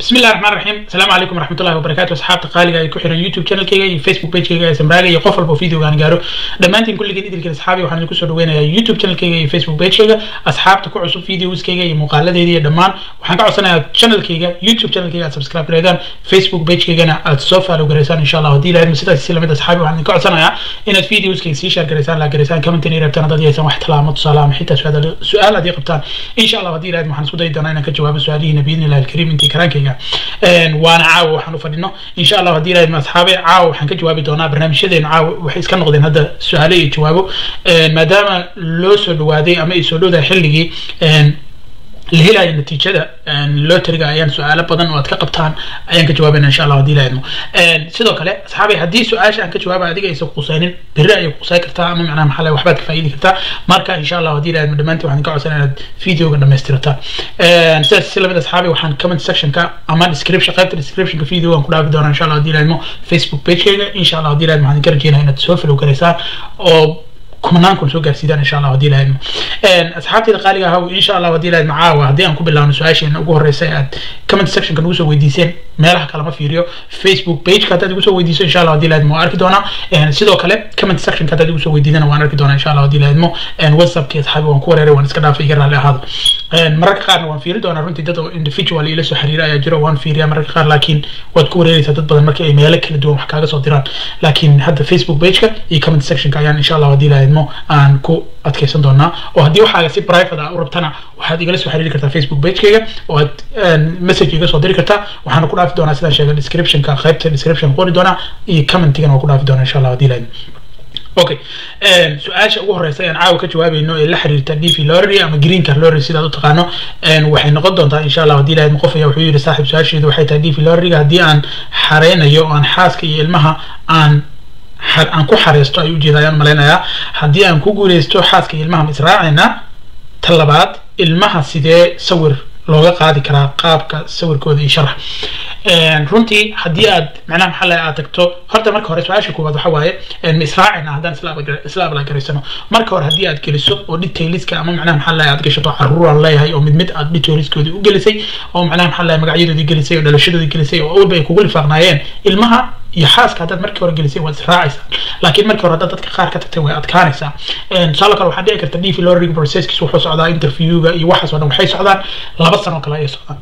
بسم الله الرحمن الرحيم السلام عليكم ورحمه الله وبركاته اصحابta qaaliga ay ku xiran youtube channelkayga iyo facebook pagekayga ee samraaga iyo qof walba videogaan gaaro dhammaantiin kulligeed idilkeen asxaabi waxaan idinku soo dhaweynayaa youtube channelkayga iyo facebook pagekayga asxaabta ku cusub videoskayga iyo muuqaaladeeda iyo dhammaan waxaan ka codsanayaa channelkayga youtube channelkayga aad subscribe gareedaan facebook pagekeygana aad soo follow gareysaan insha allah haddii ilahayd sidaas si lamid asxaabi waxaan idinka codsanayaa inaad videoskayga sii share gareysaan la gareysaan commentin iyo rabtaan haddii aysan wax talaamo tusaale ama xitaa su-aal haddii qabtaan insha allah haddii ilahayd waxaan isku dayi doonaa inaan ka jawaabo su-aalihiina biidni illahi alkariim intii karaankayga waana caawa waxaan u fadhino insha allah haddii ilahayd asxaabe caawa waxaan ka jawaabi doonaa barnaamijyadeenu caawa waxay iska noqdeen hadda su-aale iyo jawaabo maadaama loo soo dhawaaday ama ay soo dhowdahay xilligii la helayo natiijada loteriga ayaan su-aalo badan oo aad ka qabtaan ayaan ka jawaabayna insha allah haddii ilaahidmo sidoo kale asxaabay haddii su-aasha aan ka jawaaba adiga aysan qusaynin berri ayay qusay kartaa ama macnaha maxaa laga waxbaad ka faa'iidi kartaa marka insha allah haddii ilaahidmo dhammaantiin waxaan ka codsanaa inaad videoga dhammaystirataan sidaas si lamid asxaabay waxaan comment sectionka ama description qaybta descriptionka videogan ku dhaafi doonaa insha allah haddii ilaahidmo facebook pagekayga insha allah haddii ilaahidmo waxaan idinka rajeynaya inaad soo follow garaysaan oo kumanaan kun soo gaarsiidaan insha allah haddii ilahaydmo asxaabteyda qaaliga ahaw insha allah haddii ilahayd macaawa haddii aan ku bilaawno su-aasheena ugu horeysa ee aad comment sectionka nagu soo weydiiseen meelaha kale ma fiiriyo facebook pageka haddaad igu soo weydiiso insha allah haddii ilahaydmo waan arki doonaa sidoo kale comment sectionka haddaad igu soo weydiidana waan arki doonaa insha allah haddii ilahaydmo whatsappki asxaabi waan ku wareeray waan iska dhaafay iga raalli ahaado mararka qaarna waan fiiri doonaa runtii dad individual ila soo xiriira ayaa jiro waan fiiriyaa mararka qaar laakiin waad ku wareereysaa dad badan markii ay meelo kala duwan wax kaaga soo diraan laakiin hadda facebook pageka iyo comment sectionka ayaan insha allah haddii ilahaydmo aan ku adkeysan doonaa oo haddii waxaaga si private ah u rabtana waxaad igala soo xiriiri kartaa facebook pagekayga oo aad message iga soo diri kartaa waxaana ku dhaafi doonaa sidaan sheegay descriptionka qaybta description qori doonaa iyo commentigana waa ku dhaafi doonaa insha allah haddii ilahaydmo okay su-aasha ugu horeysa aan caawa ka jawaabayno ee la xiriirta d v lorry ama green car lorry sidaad u taqaano waxay noqon doontaa insha allah haddii ilahayd qof ayaa wuxuu yidhi saaxiib su-aasheedu waxay tahay d v lorryga haddii aan xareynayo oo aan xaaska iyo ilmaha aan aan ku xareysto ayuu ujeeda ayaan malaynayaa haddii aan ku guuleysto xaaska iyo ilmaha ma israacayna ta labaad ilmaha sidee sawir looga qaadi karaa qaabka sawirkooda iyo sharax runtii haddii aad macnaha maxaa laga aad tagto horta marka hore su-aasha koowaad waxa waaye ma israacayna haddaan isla ablagaraysano marka hore haddii aad geliso oo detailiska ama macnaha maxaa laga aad gashato caruuraan leeyahay oo mid mid aad detailiskoodii u gelisay oo macnaha maxaa laga magacyadoodii gelisay oo dhalashadoodii gelisay oo awalba ay kugu lifaaqnaayeen ilmaha iyo xaaska haddaad markii hore gelisay waad israacaysaa laakiin markii hore haddaad dadka qaar ka tagtay way adkaanaysaa tusaale kale waxaa dhici karta d v lorrig processkiis wuxuu socdaa interviewga iyo waxaas oo dhan waxay socdaan laba sano kale ayay socdaan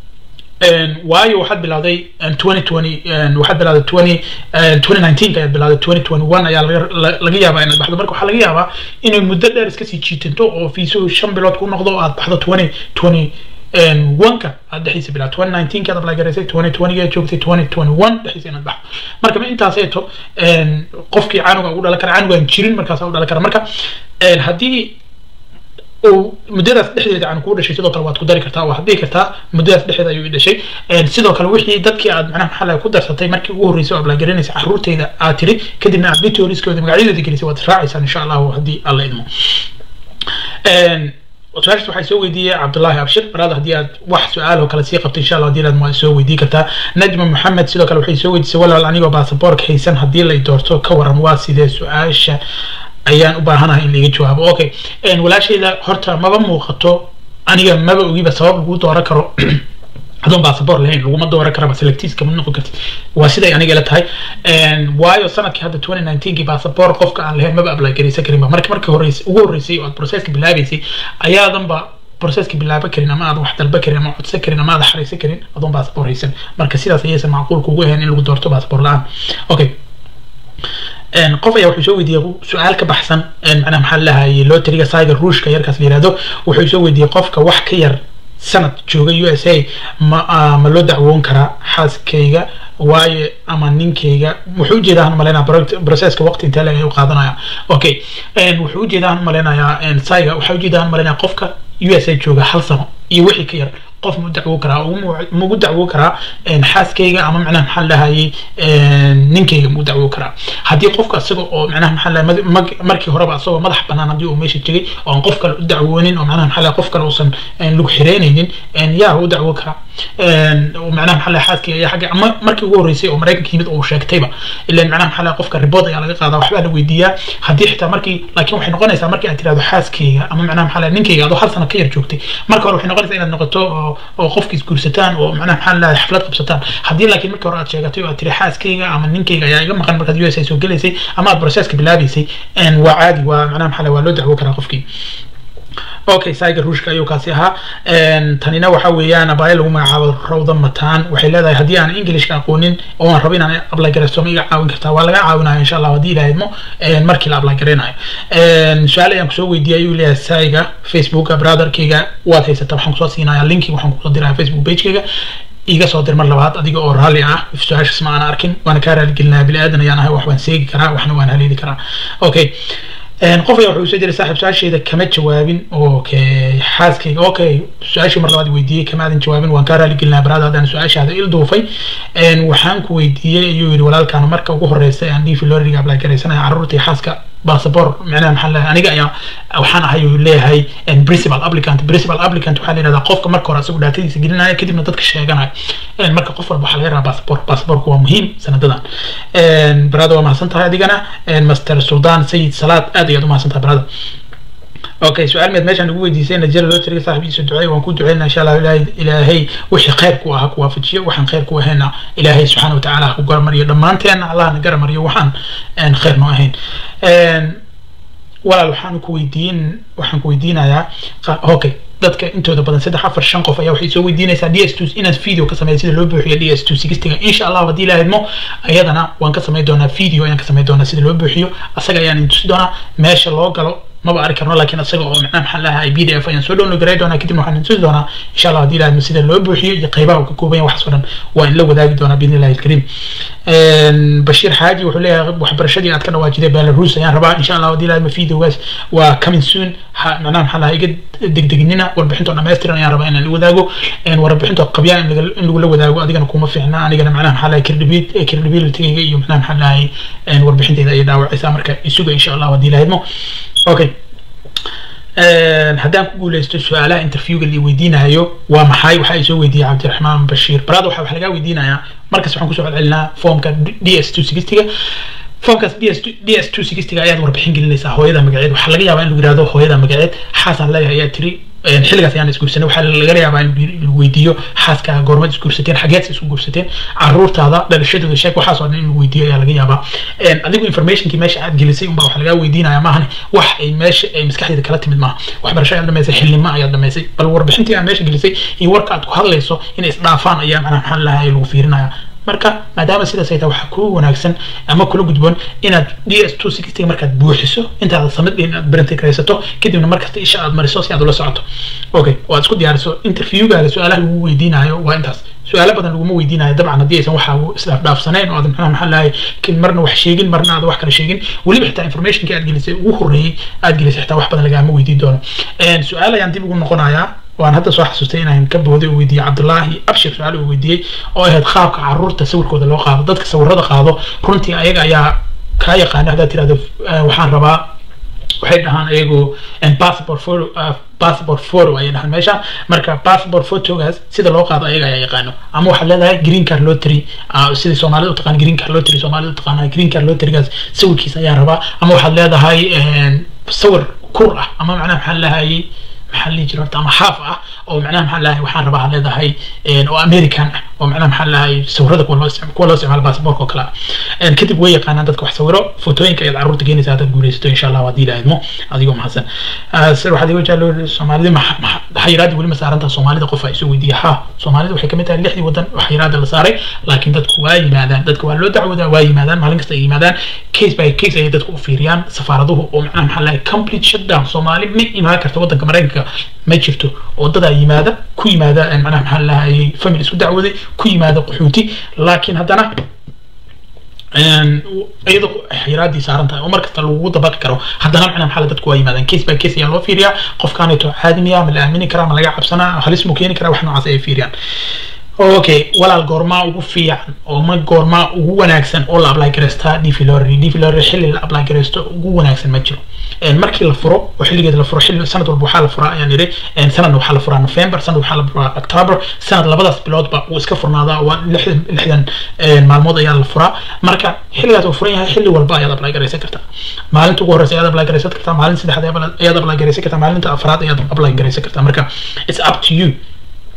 waayo waxaad bilowday twenty twenty waxaad bilowday twenty twenty nineteen ayaad bilowday twenty twenty one ayaa laga yaabaa inaad baxdo marka waxaa laga yaabaa inay muddo dheer iska sii jiitanto oo fiisuhu shan bilood ku noqdo oo aad baxdo twenty twenty one-ka aad dhexdiisa bilaa twenty nineteen kaad apply garaysay twenty twenty aad joogtay twenty twenty one dhexdiisa inaad baxdo marka ma intaas eeto qofkii canuga ugu dhalan kara canugaan jirin markaas u dhalan kara marka haddii uu muddadaas dhexdeeda aan kuu dhashay sidoo kale waad ku dari kartaa waad dhihi kartaa muddadaas dhexdeeda ayuu i dhashay sidoo kale wixii dadkii aad macnaha maxaa laga ku darsatay markii ugu horreysay oo ablagarinaysa caruurteyda aad tiri kadibna aad detailskooda magacyadoodii gelisay waad raacaysaan insha allahu haddii alla idmo su-aashaas waxay soo weydiiyey cabdullaahi abshir baraada haddii aad wax su-aal oo kale sii qabto insha allah haddii aad waa soo weydii kartaa najma maxamed sidoo kale waxay soo weydiisay walaal anigoo baasaboorka haysan haddii lay doorto ka waran waa sidee su-aasha ayaan u baahanahay in laiga jawaabo okay walaashayda horta maba muuqato aniga maba ogiba sabab lagu dooran karo adoon basaboor lahayn laguma dooran karaba selectiska ma noqon kartid waa siday aniga ila tahay waayo sanadkii hadda twenty nineteenkii basaboor qofka aan lahayn maba apply garaysan karinba marka markii horreysay ugu horreysay oo aad processka bilaabaysay ayaadanba processka bilaaba karin ama aad wax dalba karin ama codsan karin ama aad xaraysan karin adoon basaboor haysan marka sidaas ayaysan macquul kugu ahayn in lagu doorto basaboor la-aan okay qof ayaa wuxuu soo weydiiyey su-aal ka baxsan macnaha maxaa lahayay loteriga saiga ruushka yarkaas la yihahdo wuxuu soo weydiiyey qofka wax ka yar sanad jooga u s a ma ma loo dacwoon karaa xaaskayga waayo ama ninkayga wuxuu ujeedaa han malaynaya processka waqti intee leg ay u qaadanaya okay wuxuu ujeedaa han malaynayaa saiga waxaa ujeedaa han malaynaya qofka u s a jooga hal sano iyo wixii ka yar qof ma dacwo karaa magu dacwo karaa xaaskayga ama macnaha maxaa lahayay ninkayga magu dacwo karaa haddii qofka isaga oo macnaha maxaa lahay markii horeba isagoo madax banaan haddii uu meesha tegay oo aan qof kale u dacwoonin oo macnaha maxaa lahay qof kale uusan lagu xireynaynin yaa u dacwo karaa macnaha maxaa lahay xaaskayga ayaa xagga ama markii ugu horreysay oo maraykanka yimid uu sheegtayba ilan macnaha maxaa lahay qofka ribood ayaa laga qaadaa waxbaa la weydiiyaa haddii xitaa markii laakiin waxay noqonaysaa markii aad tirahdo xaaskayga ama macnaha maxaa lahay ninkayga adoo hal sano ka yar joogtay marka hore waxay noqonaysaa inaad noqoto oo oo qofki isguursataan oo macnaha maxaa lahay xaflad qabsataan haddii laakiin markii hore aad sheegatay oo aad tiri xaaskayga ama ninkayga ayaa iga maqan markaad u s a soo gelaysay ama aad processka bilaabaysay waa caadi waa macnaha maxaa lahay waa loo dacwo karaa qofkii okay saiga ruushka ayuu kaasi ahaa tanina waxa weeyaan abaayo lagu magacaabo rawda mataan waxay leedahay haddii aan englishka aqoonin oo aan rabo inaan apply garaysto ma iga caawin kartaa waa laga caawinayo insha allah haddii ilaha idmo markii la apply garaynayo su-aal ayaan kusoo weydiiyay ayuu leeyahay saiga facebooka brotherkayga waad haysata waxaan kusoo siinaya linki waxaan kusoo diraya facebook pagekayga iga soo dir mar labaad adiga oo raalli ah su-aashaas ma aan arkin waana kaa raaligelinaya bini aadan ayaan ahay wax waan seegi karaa waxna waan haleeli karaa okay qof ayaa wuxuu soo jiray saaxiib su-aasheeda kama jawaabin okay xaaskayga okay su-aashii mar labaad weydiiyey kamaadan jawaabin waan kaa raaligelinaa baraada haddaan su-aashaada il duufay waxaan ku weydiiyey ayuu yidhi walaalkaan marka ugu horeysa aan dhiifi loriga apply garaysanaya carruurta iyo xaaska bassabor macnaha maxaa leeyahay aniga ayaa waxaan ahay uu leeyahay principal applicant principal applicant waxaa la yidhahdaa qofka marka hore asagu dhaatadiisa gelinaya kadibna dadka sheeganaya marka qof walba waxaa laga rabaa bassabor bassaborku waa muhiim sanadadan barada waa mahadsan tahay adigana master sultan sayid salaad aad ayaad u mahadsan tahay barada okay su-aal meed meeshaan ugu weydiisay najara loo tiriga saaxibiisa duceey waan ku duceynaa insha allah ilaahay ilaahay wixii khayr ku ahaa ku waafajiyo waxaan khayr ku ahayna ilaahay subxaana watacaala ha ku garamariyo dhammaanteena allahna garamariyo waxaan khayr noo ahayn walaal waxaan ku weydiin waxaan ku weydiinayaa okay dadka intooda badan saddex afar shan qof ayaa waxay soo weydiinaysaa d s two inaad video ka sameeya sida loo buuxiyo d s two sixtiga insha allah haddii ilaha idmo ayadana waan ka samayn doonaa video ayaan ka samayn doonaa sida loo buuxiyo asaga ayaan idin tusi doonaa meesha loo galo maba arki karno laakiin asaga oo macnaha maxaa lahaa b d f ayaan soo download garay doonaa kadibna waxaan tusi doonaa insha allah haddii ilaha sida loo buuxiyo iyo qaybaha uu ka kooban yahay waxaas oo dhan waa in la wadaagi doonaa biidni illahi alkariim bashiir xaaji wuxuu leeyahay waxbarashadii aad ka dhawaajiday belarus ayaan rabaa insha allah haddii ilaha videogaas waa coming soon macnaha maxaa lahaa iga degdeginina warbixintoo dhammaystiran ayaan rabaa inaan la wadaago warbixintoo qabyaa in lagula wadaago adigana kuma fiicna anigana macnaha maxaa lahay credibilitygayga iyo macnaha maxaa lahay warbixinteyda ayay dhaawacaysaa marka isuga insha allah haddii ilaha idmo okay haddaan ku guuleysto su-aalaha interviewga la weydiinayo waa maxay waxa ay soo weydiiyey cabdiraxmaan bashiir barada waxa wax lagaa weydiinayaa markas waxaan kusoo celcelinaa formka d s two sixtyga formkaas d s d s two sixtyga ayaad warbixin gelinaysaa hooyada magaceed waxaa laga yaabaa in lagu yihahdo hooyada magaceed xaasaan leeyahay ayaa tiri xilligaas ayaan isguursanay waxaa laga yaabaa in lagu weydiiyo xaaska goormaad isguursateen xageed isku guursateen caruurtaada dhalashadooda sheeg waxaas oo dhan in lagu weydiiyo ayaa laga yaabaa adigu informationkii meesha aad gelisay unbaa waxa lagaa weydiinaya maahan wax ay meesha ay maskaxdeeda kala timid maaha waxbarasho ayaad dhamaysay xilnimo ayaad dhamaysay bal warbixintii aad meesha gelisay iyo warka aad ku hadlayso inay isdhaafaan ayaa macnaha maxaa lahay lagu fiirinaya marka maadaama sidaas ay tahay waxaa kuu wanaagsan ama kula gudboon inaad d s two sixty markaad buuxiso intaad samid inaad berintigraysato kadibna markasta isha aad mariso si aad ula socoto okay oo aad isku diyaariso interviewgaaga su-aalaha lagu weydiinayo waa intaas su-aalo badan laguma weydiinayo dabcan haddii aysan waxa isdhaaf dhaafsanayn oo aad maxaa maxaa lahay marna wax sheegin marna aad wax kale sheegin weliba xitaa informationkii aad gelisay ugu horreeyey aad gelisay xitaa wax badan lagaama weydiin doono su-aal ayaan dib ugu noqonayaa waan hadda soo xasuustay inaan ka booday uu weydiiyey cabdullaahi abshir su-aal uu weydiiyey oo ahayd qaabka caruurta sawirkooda loo qaado dadka sawirada qaado runtii ayaga ayaa kaa yaqaana haddaad tirahdo waxaan rabaa waxay dhahaan ayagu passport photo passport photo ayay dhahaan meesha marka passport photogaas sida loo qaado ayaga ayaa yaqaano ama waxaad leedahay green card lottery sidii soomaalida utaqaan green card lottery soomaalida utaqaana green card lotterygaas sawirkiisa ayaan rabaa ama waxaad leedahay sawir kur ah ama macnaha maxaa lahayay maxaa lihi jira horta ama xaaf ah oo macnaha maxaa lahay waxaan rabaa leedahay oo american ah oo macnaha maxaa lahay sawirada kuwa loo kuwa loo isticmaalo baasaboorka oo kale ah kadib way yaqaanaan dadka wax sawiro fotooyinka ayaad carruurta keenaysa haddaad guulaysato insha allah haddii la idmo adigoo mahadsan waxaad iga jeclo soomaalida xayiraadii weli ma saarantaha soomaalida qof ay soo weydiiya ha soomaalida waxay kamid tahay lixdii wadan xayiraada la saaray laakiin dadku waa yimaadaan dadka waa loo dacwoodaa waa yimaadaan maalin kasta ay yimaadaan case by case ayay dadku u fiiriyaan safaaraduhu oo macnaha maxaa lahay complete shutdown soomaali ma imaan karta wadanka maraykanka ma jirto wadadaa yimaada ku yimaada macnaha maxaa lahayay family isku dacwooday ku yimaada qaxooti laakiin haddana iyadoo xiraadii saaran tahay oo markasta lagugu dabaqi karo haddana macnaha maxaa dadku waa yimaadaan case by case ayaa loo fiiriyaa qofkaanayto caadimiya ma la aamini karaa ma laga cabsanaa halis mu keeni karaa wax noocaas ayay fiiriyaan okay walaal goormaa ugu fiican oo ma goormaa ugu wanaagsan oo la apply garaystaa dvlorry dvlorry xilli la apply garaysto ugu wanaagsan ma jiro markii la furo oo xilligeeda la furo xilli sanad walba waxaa la furaa ayaan idhi sanadna waxaa la furaa november sanad waxaa la furaa october sanad labadaas biloodba wuu iska furnaadaa waa lixdan lixdan maalmood ayaa la furaa marka xilligaas uu furan yahay xilli walba ayaad apply garaysan kartaa maalinta ugu horeysa ayaad apply garaysan kartaa maalinta saddexaad ayaad apply garaysan kartaa maalinta afraad ayaad apply garaysan kartaa marka it's up to you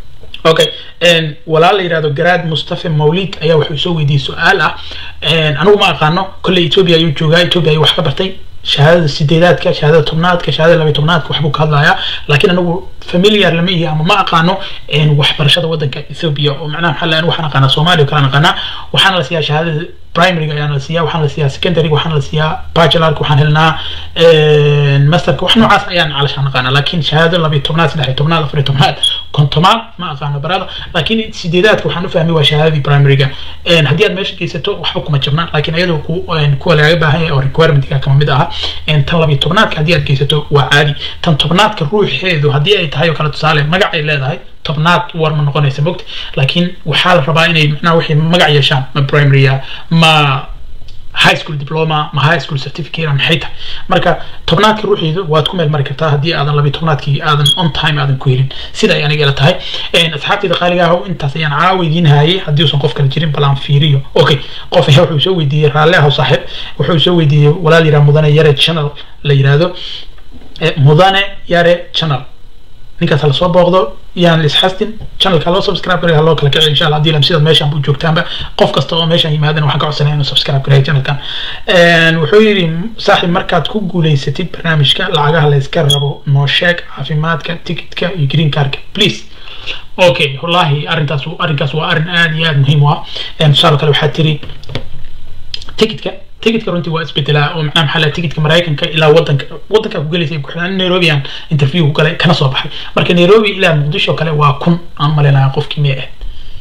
okay walaal la yidhahdo garaad mustafa mawlid ayaa wuxuu soo weydiiyey su-aal ah anigu ma aqaano kolley ethiopia ayuu joogaa ethiopia ayuu wax ka bartay shahaadada sideedaadka shahaadada tobnaadka shahaadada labaiy tobnaadka waxbuu ka hadlayaa laakiin anigu familiar lama ihi ama ma aqaano waxbarashada wadanka ethiopia oo macnaha maxaa lahan waxaan aqaanaa soomaaliya kala aqaanaa waxaana la siiyaa shahaadada primaryga ayaana la siiyaa waxaana la siiyaa secondaryga waxaana la siiyaa bachelorka waxaan helnaa masterka wax noocaas ayaan calashaan aqaanaa laakiin shahaado labaiy tobnaad saddexiy tobnaad afariy tobnaad kontomaad ma aqaano barada laakiin sideedaadka waxaan u fahmay waa shahaadadii primaryga haddii aad meesha geysato waxba kuma jabnaan laakiin iyadoo kuwa lagaga baahan yahay oo requirementiga kama mid aha tan labiyo tobnaadka haddii aad geysato waa caadi tan tobnaadka ruuxeedu haddii ay tahay oo kale tusaale magac ay leedahay tobnaad war ma noqonaysa mogta laakiin waxaa la rabaa inay macnaha waxay magac yeeshaan ma primarya ma high school diploma ma high school certificate maxay tahay marka tobnaadka ruuxiidu waad ku meel mari kartaa haddii aadan labiyo tobnaadkii aadan on time aadan ku helin sida ay aniga ila tahay asxaabteyda qaaliga ah intaas ayaan caawa idiin hayay haddii uusan qof kale jirin bal aan fiiriyo okay qof ayaa wuxuu soo weydiiyey raalle ah saaxiib wuxuu soo weydiiyey walaal yiraha mudane yare channel la yiraahdo mudane yare channel ninkaas lasoo booqdo yaan lisxastin channelka loo subscribe garay haloo kala kiciyo insha allah haddii lam sidaad meeshaan u joogtaanba qof kasta oo meeshaan yimaadana waxaan ka codsanaya inuu subscribe gareeyo channelkan wuxuu yidhi saaxiib markaad ku guulaysatid barnaamijka lacagaha la iska rabo noo sheeg caafimaadka ticketka iyo green cardka please okay wallahi arrintaas arrinkaas waa arrin aad iyo aad muhiim u ah tusaale kale waxaa tiri ticketka ticketka runtii waa isbedelaa oo macnaha maxaa laha ticketka maraykanka ilaa wadanka wadanka ku gelaysa ku xidhan nairobi aan interview ku galay kana soo baxay marka nairobi ilaa muqdisho kale waa kun aan malaynayaa qofkii mee ah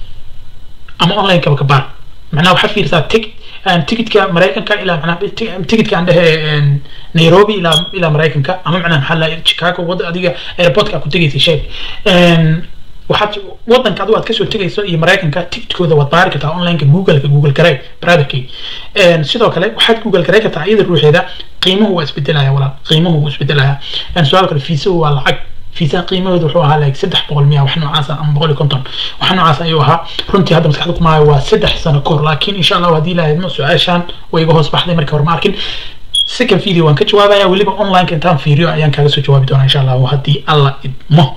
ama online kaba ka baar macnaha waxaad fiirsaa ticket ticketka maraykanka ilaa macnaha ticketka aan dhehe nairobi ilaa ilaa maraykanka ama macnaha maxaa laha chicago wada adiga airportka ku tegaysa sheeg waxaad wadanka adigu aad kasoo tegayso iyo maraykanka ticketkooda waad baari kartaa onlineka googleka google garay brotherkay sidoo kale waxaad google garay kartaa iyada ruuxeeda qiimuhu waa isbedelaya walaal qiimuhu wuu isbedelaya su-aal kale fiisuhu waa lacag fiisaha qiimahooda wuxuu ahaa like saddex boqol miya wax noocaas ama boqol iyo konton wax noocaas ayuu ahaa runtii hadda maskaxda kumaayo waa saddex sano kahor laakiin insha allahu haddii ilahay idmo su-aashaan way iga hoos baxday markii hore ma arkin second video waan ka jawaabaya weliba onlineka intaan fiiriyo ayaan kaaga soo jawaabi doonaa insha allahu haddii alla idmo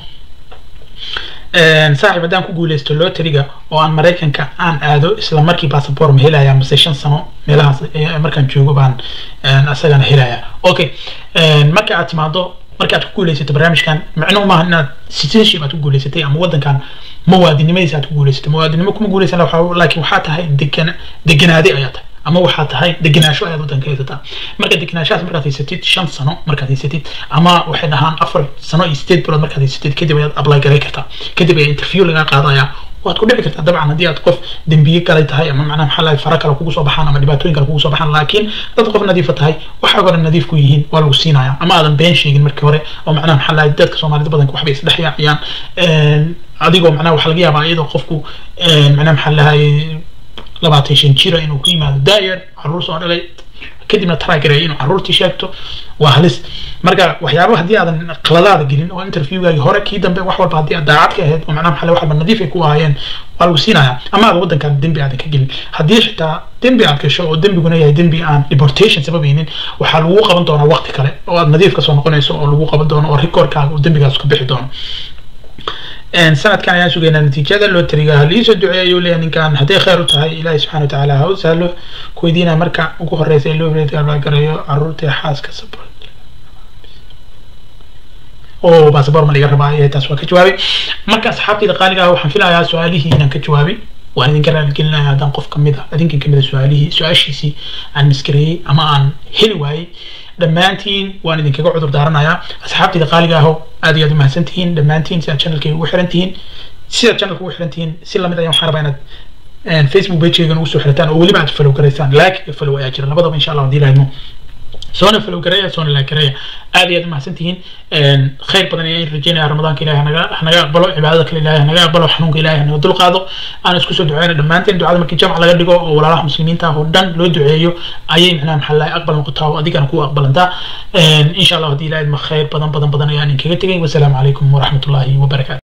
saaxiib haddaan ku guuleysto loteriga oo aan maraykanka aan aado isla markii bassabor ma helaya mase shan sano meelahaas markaan joogo baan asagana helaya okay marka aad timaado marka aad ku guuleysato barnaamijkan macnuhu maaha inaad citizenship aad ku guuleysatay ama wadankan muwaadinimadiisa aad ku guuleysatay muwaadinimo kuma guuleysan laakiin waxaa tahay degan deganaade ayaa tahay ama waxaa tahay deganaasho ayaad wadanka haysataa marka deganaashahaas markaad haysatid shan sano markaad haysatid ama waxay dhahaan afar sano iyo sideed bilood markaad haysatid kadib ayaad apply garay kartaa kadib ayaa interview lagaa qaadaya waad ku dhici kartaa dabcan haddii aad qof dembiye galay tahay ama macnaha maxaa lahay fara kale kugu soo baxaan ama dhibaatooyin kale kugu soo baxaan laakiin dad qof nadiifa tahay waxaa hore nadiif ku yihiin waa lagu siinaya ama aadan been sheegin markii hore oo macnaha maxaa lahay dadka soomaalida badanka waxbay isdhex yaaciyaan adigoo macnaha waxaa laga yaabaa iyadoo qofku macnaha maxaa lahay labaatan shan jira inuu ku yimaado daayar caruur soo dhalay kadibna taragareeya inuu caruurtii sheegto waa halis marka waxyaaba haddii aadan qaladaada gelin oo interviewgaagi hore kii dambe wax walba haddii aad daacad ka ahayd oo macnaha maxaa wax walba nadiif ay ku ahaayeen waa lagu siinaya ama aad wadankan dembi aadan ka gelin haddii xitaa dembi aad gasho oo dembiguna yahay dembi aan deportation sababaynin waxaa lagu qaban doonaa waqti kale oo aad nadiif kasoo noqonayso oo lagu qaban doono oo recordkaaga oo dembigaas ka bixi doono sanadkan ayaan sugaynaa natiijada looteriga haliisoo duceeya ayuu leeyahay ninkan hadday khayr u tahay ilaahi subxana watacaala ha u sahlo kuweydiina marka ugu horeysa ee loo gareeyo caruurta xaaska sabor oo basaboor ma liga rabaa ee taas waa ka jawaabay marka asxaabtayda qaaliga ah waxaan filayaa su-aalihii inaan ka jawaabay waan idinka raaligelinaya haddaan qof kamid a idinkan kamid a su-aalihii su-aashiisii aan maskareeyey ama aan heli waayey dhammaantiin waan idinkaga cudur daaranayaa asxaabtayda qaaliga aho aad iyo aad umahadsan tihiin dhammaantiin sidaad channelkayga ugu xiran tihiin sidaad channelka ugu xiran tihiin si lamid ayaan waxaan rabaa inaad facebook pageygan ugu soo xirataan oo weliba aad follow garaysaan like iyo follow ayaa jira labadaba insha allah haddii lahaydmo soona follow gareeya soona like gareeya aad iyo aad umahadsan tihiin khayr badan ayaan rajeynaya ramadaanka ilahi hanaga hanaga aqbalo cibaadada kale ilahi hanaga aqbalo xanuunka ilahi hanaga dulqaado aan isku soo duceyna dhammaanteen ducada markii jamc laga dhigo oo walaalaha muslimiinta ah oo dhan loo duceeyo ayay macnaha maxaa lahay aqbal noqotaa oo adigana ku aqbalantaa insha allah haddii ilahi ma khayr badan badan badan ayaan inkaga tegay wasalaamu calaykum waraxmatullahi wabarakaatu